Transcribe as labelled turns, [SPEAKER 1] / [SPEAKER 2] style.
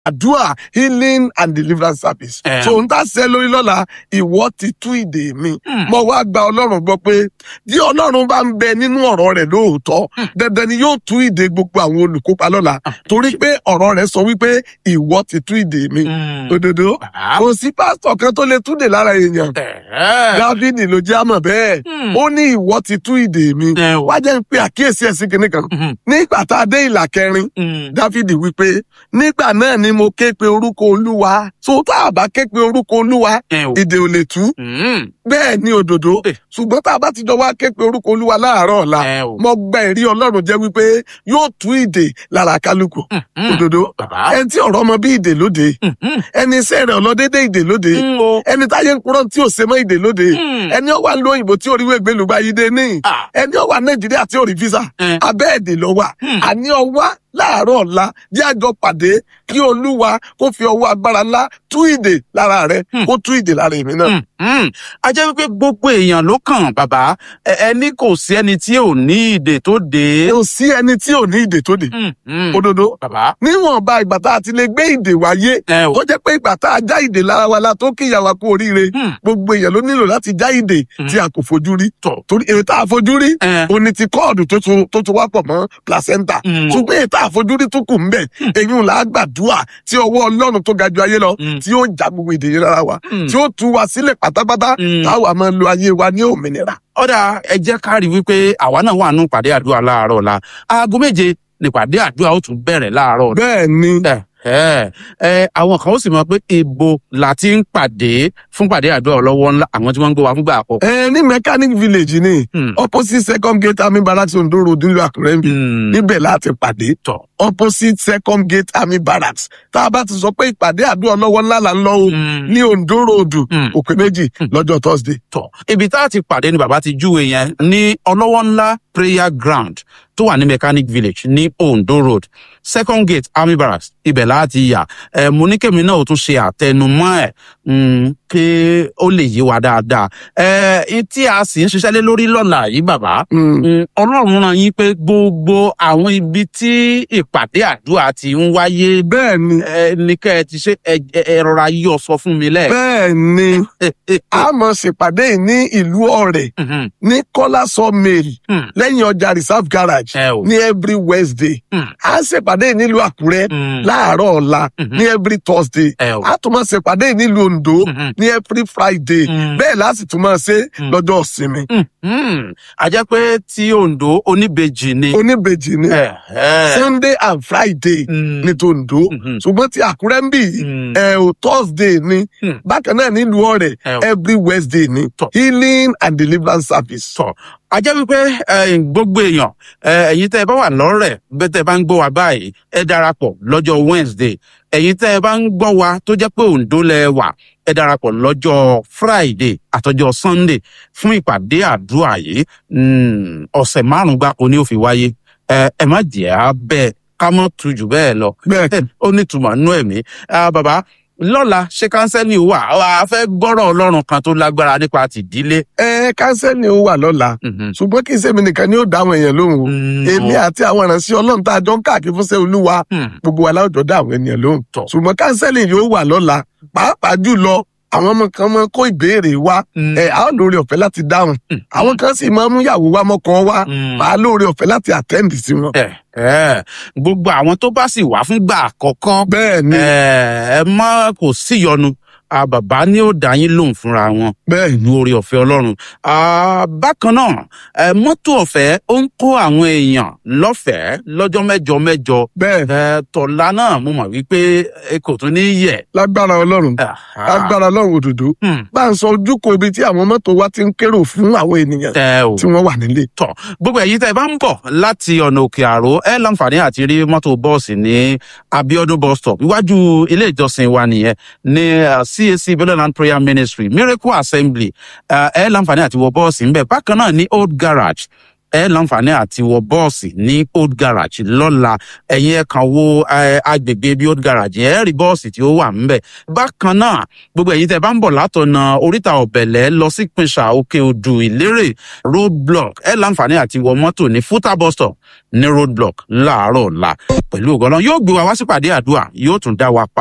[SPEAKER 1] àdúrà healing and deliverance service.
[SPEAKER 2] Eh.
[SPEAKER 1] so n ta ṣe lórí lọ́la ìwọ ti tú ìdè mi.
[SPEAKER 2] Hmm.
[SPEAKER 1] mo wá gba ọlọ́run gbọ́ pé tí ọlọ́run bá ń bẹ nínú ọ̀rọ̀ rẹ̀ lóòótọ́ dandan ni yóò tú ìdè gbogbo àwọn olùkópa lọ́la torí pé ọ̀rọ̀ rẹ̀ sọ wípé ìwọ ti tú ìdè mi.
[SPEAKER 2] Mm.
[SPEAKER 1] òdodo
[SPEAKER 2] Bàbá.
[SPEAKER 1] kò sí pásítọ̀ kan tó lè túdè lára èèyàn
[SPEAKER 2] Ẹ̀ẹ́.
[SPEAKER 1] dávidi ló jẹ́ àmọ̀ bẹ́ẹ̀
[SPEAKER 2] Hmm.
[SPEAKER 1] ó ní ìwọ ti tú ìdè mi
[SPEAKER 2] Ẹ o.
[SPEAKER 1] wá jẹ́ ń pe àkíyèsí ẹ̀sìn kìnìkan
[SPEAKER 2] Mhm.
[SPEAKER 1] nígbà tá a dé ìlà kẹrin
[SPEAKER 2] Mm.
[SPEAKER 1] dávidi wípé nígbà náà ni mo ké pe orúkọ olúwa so tá a bá ké pe orúkọ olúwa
[SPEAKER 2] Ẹ o.
[SPEAKER 1] ìdè ò lè tú
[SPEAKER 2] Mm.
[SPEAKER 1] bẹ́ẹ̀ ni òdòdó
[SPEAKER 2] Eh.
[SPEAKER 1] ṣùgbọ́n tá a bá ti jọ wá ké pe orúkọ olúwa láàárọ̀ ọ̀la
[SPEAKER 2] Ẹ o.
[SPEAKER 1] mo gba ẹ̀rí ọlọ́run jẹ́ wípé yóò tú ìdè lára kálukú
[SPEAKER 2] Mm.
[SPEAKER 1] òdòdó
[SPEAKER 2] Bàbá.
[SPEAKER 1] ẹni tí ọ̀rọ̀ ọmọ bí ìdè lóde
[SPEAKER 2] Mhm.
[SPEAKER 1] ẹni iṣẹ́ rẹ̀ ọlọ́dédé ìdè lóde
[SPEAKER 2] Mm, o.
[SPEAKER 1] ẹni táyé ń kúrọ́ tí ò ṣe mọ́ ìdè lóde
[SPEAKER 2] Mm.
[SPEAKER 1] ẹni ó wà lóyìnbó tí oríwé gbẹlúgba yìí dé ní
[SPEAKER 2] Ah.
[SPEAKER 1] ẹni ó wà nàìjíríà tí ò rí visa
[SPEAKER 2] Eh.
[SPEAKER 1] abẹ́ èdè ló wà
[SPEAKER 2] Hmm.
[SPEAKER 1] àní ọwá láàárọ̀ ọ̀la jẹ́ àjọ pàdé kí olúwa kó fi ọwọ́ agbára ńlá tú ìdè lára rẹ
[SPEAKER 2] Hmm.
[SPEAKER 1] kó tú ìdè lára èmi náà.
[SPEAKER 2] Mm, mm. a jẹ́ wípé gbogbo èèyàn ló kàn bàbá Ẹ- ẹni kò sí ẹni tí ò ní ìdè tó dé.
[SPEAKER 1] kò sí ẹni tí ò ní ìdè tó dé
[SPEAKER 2] Mm, mm.
[SPEAKER 1] òdodo
[SPEAKER 2] bàbá.
[SPEAKER 1] níwọ̀nba ìgbà tá a ti lè gbé ìdè wáyé
[SPEAKER 2] ẹ o.
[SPEAKER 1] tó jẹ́ pé ìgbà tá a já ìdè lára wa la tó kíyà wa kú oríire
[SPEAKER 2] Mm.
[SPEAKER 1] gbogbo èèyàn ló nílò láti já ìdè
[SPEAKER 2] Hmm.
[SPEAKER 1] tí a kò fojú rí
[SPEAKER 2] tọ̀.
[SPEAKER 1] torí èyí tá a fojú rí
[SPEAKER 2] ẹ.
[SPEAKER 1] ó ní ti kọ́ọ̀dù tó tún tó tún wá pọ̀ mọ́ placenta
[SPEAKER 2] Mm.
[SPEAKER 1] ṣùgbọ́n èyí tá a fojú rí tó kù ń bẹ̀ èyí ń là á gbàdúrà tí ọwọ́ ọlọ́run tó ga ju ayé lọ
[SPEAKER 2] Mm.
[SPEAKER 1] tí yóò já gbogbo ìdè yẹn lára wa
[SPEAKER 2] Mm.
[SPEAKER 1] tí ó tú wa sílẹ̀ pátápátá
[SPEAKER 2] Mm.
[SPEAKER 1] táwa máa lo ayé wa ní òmìnira.
[SPEAKER 2] ọ̀dà ẹ jẹ́ ká rí wípé àwa náà wà nù pàdé àdúrà láàárọ̀ ọ̀la aago méje ni pàdé àdúrà ó tún bẹ̀rẹ̀ láàárọ̀ ọ̀la.
[SPEAKER 1] bẹ́ẹ̀ ni
[SPEAKER 2] ẹ ẹ ẹ àwọn kan ó sì mọ pé ibo la ti ń pàdé fún pàdé àdúrà ọlọ́wọ́ ńlá àwọn tí wọ́n ń gbé wa fúngbà àkọ́kọ́.
[SPEAKER 1] ẹ ní mechanic village ni
[SPEAKER 2] Hmm.
[SPEAKER 1] opposite second gate army barracks ondo road nílùú àkúrẹ́ níbí
[SPEAKER 2] Hmm.
[SPEAKER 1] níbẹ̀ láti pàdé
[SPEAKER 2] tọ̀.
[SPEAKER 1] opposite second gate army barracks tá a bá ti sọ pé ìpàdé àdúrà ọlọ́wọ́ ńlá là ń lọ o
[SPEAKER 2] Hmm.
[SPEAKER 1] ní ondo road
[SPEAKER 2] Hmm.
[SPEAKER 1] òpè méjì lọ́jọ́ thursday.
[SPEAKER 2] tọ̀ ibi tá a ti pàdé ni bàbá ti júwe yẹn ní ọlọ́wọ́ ńlá prayer ground tó wà ní mechanic village ní ondo road second gate army barracks ibẹ̀ láti yà ẹ̀ mo ní kẹ́mi náà ó tún ṣe àtẹnumọ́ ẹ̀ mm, kí ó lè yé wa dáadáa ẹ̀ tí a sì ń ṣiṣẹ́ lé lórí lọ́la yìí bàbá
[SPEAKER 1] Hmm.
[SPEAKER 2] Mm, ọlọ́run ràn yín pé gbogbo àwọn ibi tí ìpàdé àdúrà ti ń wáyé
[SPEAKER 1] bẹ́ẹ̀ ni
[SPEAKER 2] ẹ ní kẹ́ ẹ ti ṣe ẹ ẹ- ẹ rọra yọ sọ fún mi lẹ́ẹ̀.
[SPEAKER 1] bẹ́ẹ̀ ni a mọ̀ ṣèpàdé yìí ní ìlú ọ̀rẹ́
[SPEAKER 2] Mhm,
[SPEAKER 1] ní kọ́lá sawmill
[SPEAKER 2] mhm,
[SPEAKER 1] lẹ́yìn ọjà reserve garage
[SPEAKER 2] ẹ o.
[SPEAKER 1] ní every wednesday
[SPEAKER 2] Mm.
[SPEAKER 1] a ṣèpàdé yìí nílùú àkúrẹ́
[SPEAKER 2] Mm,
[SPEAKER 1] láàárọ̀ ọ̀la
[SPEAKER 2] Mhm.
[SPEAKER 1] ní every thursday
[SPEAKER 2] ẹ o.
[SPEAKER 1] a tún máa ṣèpàdé yìí nílùú ondo
[SPEAKER 2] Mhm,
[SPEAKER 1] ní every friday
[SPEAKER 2] Mm.
[SPEAKER 1] bẹ́ẹ̀ láti tún máa ṣe
[SPEAKER 2] Mm.
[SPEAKER 1] lọ́jọ́ ìsinmi
[SPEAKER 2] mhm. a jẹ́ pé tí ondo oníbejì ni.
[SPEAKER 1] oníbejì ni
[SPEAKER 2] ẹ ẹ.
[SPEAKER 1] sunday and friday
[SPEAKER 2] Mm,
[SPEAKER 1] ní tòǹdó
[SPEAKER 2] mhm,
[SPEAKER 1] ṣùgbọ́n ti àkúrẹ́ ń bì yìí
[SPEAKER 2] mm,
[SPEAKER 1] ẹ ò thursday ni
[SPEAKER 2] Mm.
[SPEAKER 1] bákan náà nílùú ọ̀rẹ́
[SPEAKER 2] ẹ o.
[SPEAKER 1] every wednesday ni
[SPEAKER 2] Tọ́.
[SPEAKER 1] healing and deliverance service.
[SPEAKER 2] tọ̀ a jẹ́ wípé ẹ, gbogbo èèyàn ẹ, ẹ̀yin tẹ́ ẹ bá wà lọ́rẹ̀ bẹ́ẹ̀ tẹ́ ẹ bá ń gbọ́ wa báyìí ẹ darapọ̀ lọ́jọ́ wednesday ẹ̀yin tẹ́ ẹ bá ń gbọ́ wa tó jẹ́ pé òǹdó lẹ wà ẹ darapọ̀ lọ́jọ́ friday àtọjọ́ sunday fún ìpàdé àdúrà yìí Mm, ọ̀sẹ̀ márùn-ún gbáko ni ó fi wáyé ẹ ẹ má jẹ́ á bẹ́ẹ̀ ká mọ́ tu jù bẹ́ẹ̀ lọ
[SPEAKER 1] bẹ́ẹ̀
[SPEAKER 2] ẹ, ó nítumọ̀ nú ẹ̀mí Ah, bàbá lọ́la ṣé kánsẹ́lì wà a fẹ́ gbọ́rọ̀ ọlọ́run kan tó lágbára nípa tìdílé.
[SPEAKER 1] ẹ kánsẹ́lì ó wà lọ́la
[SPEAKER 2] Mhm.
[SPEAKER 1] ṣùgbọ́n kì í ṣèmi nìkan ni ó dá àwọn èèyàn lóhùn o
[SPEAKER 2] Mm,
[SPEAKER 1] èmi
[SPEAKER 2] o-
[SPEAKER 1] àti àwọn ìránṣẹ́ ọlọ́run tá a jọ ń káàkiri fún sẹ́ olúwa
[SPEAKER 2] Mm,
[SPEAKER 1] gbogbo wa láwùjọ dá àwọn ènìyàn lóhùn
[SPEAKER 2] Tọ́.
[SPEAKER 1] ṣùgbọ́n kánsẹ́lì yóò wà lọ́la pàápàá jùlọ àwọn ọmọ kan máa ń kó ìbéèrè wá
[SPEAKER 2] mm,
[SPEAKER 1] ẹ á lóore ọ̀fẹ́ láti dáhùn
[SPEAKER 2] Mm.
[SPEAKER 1] àwọn kan sì máa ń mú ìyàwó wá mọ́kàn wá
[SPEAKER 2] mm.
[SPEAKER 1] màá lóore ọ̀fẹ́ láti àtẹ́ǹdì sí wọn.
[SPEAKER 2] ẹ ẹ gbogbo àwọn tó bá sì wá fúngbà àkọ́kọ́
[SPEAKER 1] bẹ́ẹ̀ ni
[SPEAKER 2] ẹ ẹ má kò síyọnu Ah, bàbá ni ó dá yín lóhùn fúnra wọn
[SPEAKER 1] bẹ́ẹ̀ ni
[SPEAKER 2] ní orí ọ̀fẹ́ ọlọ́run Ah, bákan náà ẹ mọ́tò ọ̀fẹ́ ó ń kó àwọn èèyàn lọ́fẹ̀ẹ́ lọ́jọ́ mẹ́jọ mẹ́jọ
[SPEAKER 1] bẹ́ẹ̀
[SPEAKER 2] ẹ tọ̀la náà mo mọ̀ wípé ẹ kò tún ní yẹ̀.
[SPEAKER 1] lágbára ọlọ́run lágbára ọlọ́run òdòdó
[SPEAKER 2] Hmm,
[SPEAKER 1] bá ń sọ ojúkò ibi tí àwọn mọ́tò wa ti ń kérò fún àwọn ènìyàn
[SPEAKER 2] tẹ o.
[SPEAKER 1] tí wọ́n wà nílé.
[SPEAKER 2] tọ gbogbo ẹ̀yin tẹ́ ẹ bá ń bọ̀ láti ọ̀nà òkè àró ẹ láǹfààní àti rí mọ́tò bọ́ọ̀sì ní abiodun bus stop iwájú ilé ìjọsìn wa nìyẹn ní uh, cac bellland prayer ministry miracle assembly uh, ẹ láǹfààní àti wọ bọ́ọ̀sì ńbẹ bákan náà ní old garage ẹ láǹfààní àti wọ bọ́ọ̀sì ní old garage lọ́la ẹ̀yin ẹ̀ kàn wo eh, agbègbè bí old garage yẹn ẹ̀ rí bọ́ọ̀sì tí ó wà ńbẹ̀ bákan náà gbogbo ẹ̀yin tẹ́ bá ń bọ̀ látọ̀nà oríta ọ̀bẹ̀lẹ̀ lọ sí pinsa òkè odù ìlérè road block ẹ̀ láǹfààní àti wọ mọ́tò ní futa bus stop ní road block láàárọ̀ ọ̀la pẹ̀lú ògbọ́n yóò gbé wa wá sípàdé àdúrà yóò tún dá wa pa